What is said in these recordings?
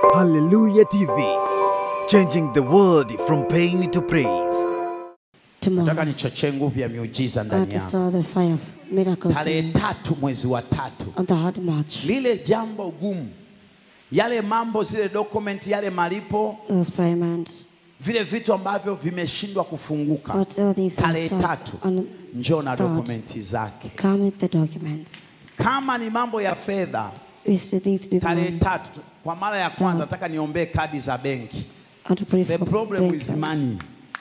Hallelujah TV, changing the world from pain to praise. Nataka tomorrow. nichochee nguvu ya miujiza I ndani want to yako. start the fire of miracles Tarehe in- tatu mwezi wa tatu, on the hard march. lile jambo gumu, yale mambo, zile document, yale malipo, Those payments, vile vitu ambavyo vimeshindwa kufunguka, what all these tarehe things start tatu on njoo na third. dokumenti zake. come with the documents. Kama ni mambo ya fedha, We still things to do with tarehe money. tatu, kwa mara ya kwanza Third. nataka niombee kadi za benki. I want to pray The for problem bank is cards. money.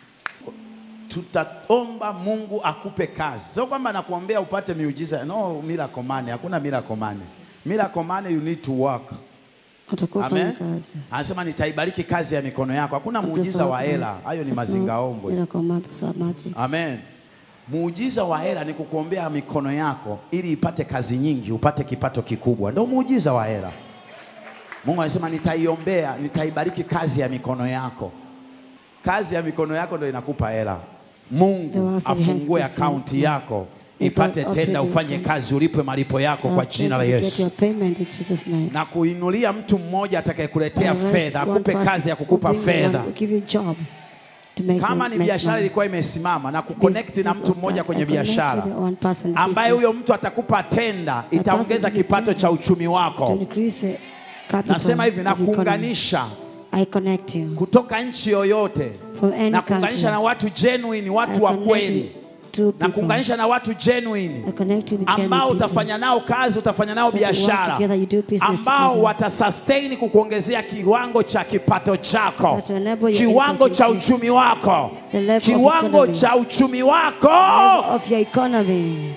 Tutaomba Mungu akupe kazi, sio kwamba nakuombea upate miujiza. No miracle money, hakuna miracle money. Miracle money you need to work. Watakuwa Amen. fanya kazi. Anasema nitaibariki kazi ya mikono yako. Hakuna Not muujiza just wa our hela, hands. hayo ni It's mazingaombwe. not Miracle months are magics. Amen. Muujiza wa hela ni kukuombea mikono yako ili ipate kazi nyingi, upate kipato kikubwa. Ndio muujiza wa hela. Mungu anasema nitaiombea, nitaibariki kazi ya mikono yako. Kazi ya mikono yako ndio inakupa hela. The Mungu works of your hands afungue is akaunti so- yako May ipate God tenda, open ufanye your kazi, ulipwe malipo yako kwa I'll jina la pray to Yesu. Get your payment in Jesus name. Na kuinulia mtu mmoja atakayekuletea I'll raise fedha, one akupe person kazi ya who kukupa bring you one- fedha. who give you job to make Kama you ni make biashara money. ilikuwa imesimama na This- kuconnect na this mtu was mmoja that kwenye I connect biashara with the one person ambaye business huyo mtu atakupa tenda, itaongeza person kipato will cha uchumi to wako. increase the capital Nasema hivi, na of economy. kuunganisha I connect you kutoka nchi yoyote, from any na country. kuunganisha na watu genuine, I watu wa connect kweli, you to na people. kuunganisha na watu genuine I connect to the ambao genuine people. utafanya nao kazi, utafanya nao That you work biashara, together, you do business ambao together. watasustain kukuongezea kiwango cha kipato chako, That will enable your kiwango income to cha increase. uchumi wako, The level of kiwango economy. cha uchumi wako, of your economy.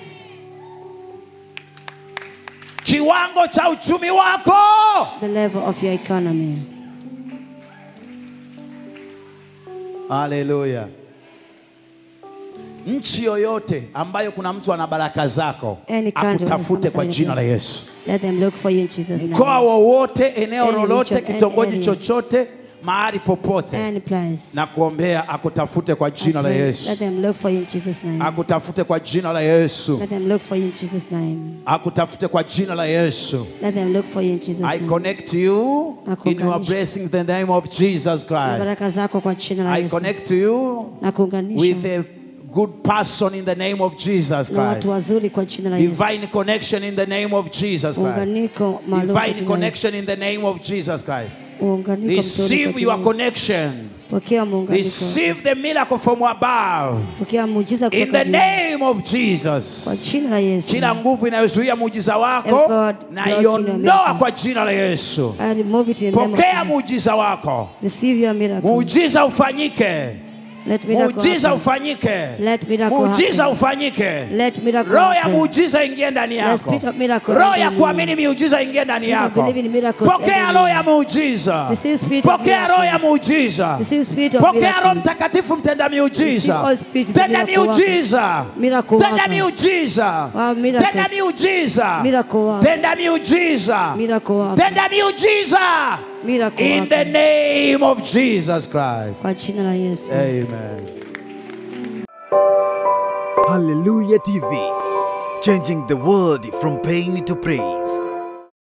kiwango cha uchumi wako. The level of your economy. Haleluya. Nchi yoyote ambayo kuna mtu ana baraka zako Any country with akutafute some kwa sign of jina la blessing. Yesu. Let them look for you in Jesus' Mkoa name. wowote, eneo Any lolote, region, any kitongoji area. chochote, mahali popote, Any place. na kuombea akutafute kwa I jina la pray, Yesu, Let them look for you in Jesus' name. akutafute kwa jina la Yesu, Let them look for you in Jesus' name. akutafute kwa jina la Yesu. Let them look for you in Jesus' I name. connect you in your Nakuunganisha. blessings in the name of Jesus Na Christ. baraka zako kwa jina la I Yesu. connect to you Na kuunganisha with a good person in the name of Jesus na watu Christ. wazuri kwa jina la Yesu. Divine connection in the name of Jesus Christ. Muunganiko maalum kwa Divine jina la connection Yesu. in the name of Jesus Christ. Muunganiko mzuri kwa Receive jina your la Yesu. connection. Pokea muunganiko. Receive the miracle from above. Pokea muujiza In kutoka the juu. name of Kwa Jesus. jina la Yesu. Kila nguvu inayozuia muujiza wako Empowered na blocking your iondoa miracle. kwa jina la Yesu. I remove it in the name of Pokea Jesus. muujiza wako. Receive your miracle. Muujiza ufanyike. Let miracle Muujiza happen. ufanyike. Let miracle Muujiza happen. ufanyike. Let miracle Roho ya happen. muujiza ingie ndani Let yako. spirit of miracle Roho enter ya in kuamini you. miujiza ingie ndani Spirit of yako. believing in miracles Pokea enter in roho you. ya muujiza. Receive spirit of Pokea roho ya miracles. muujiza. Receive spirit of Pokea Roho miracles. Mtakatifu mtenda Receive miujiza. all spirits of Tenda miracle worker. miujiza. Miracle Tenda worker. miujiza. Wow, miracles. Tenda miujiza. Miracle worker. Tenda miujiza. Miracle worker. Tenda miujiza. Miracle In worker. the name of Jesus Christ. Kwa jina la Yesu. Amen. Hallelujah TV, changing the world from pain to praise.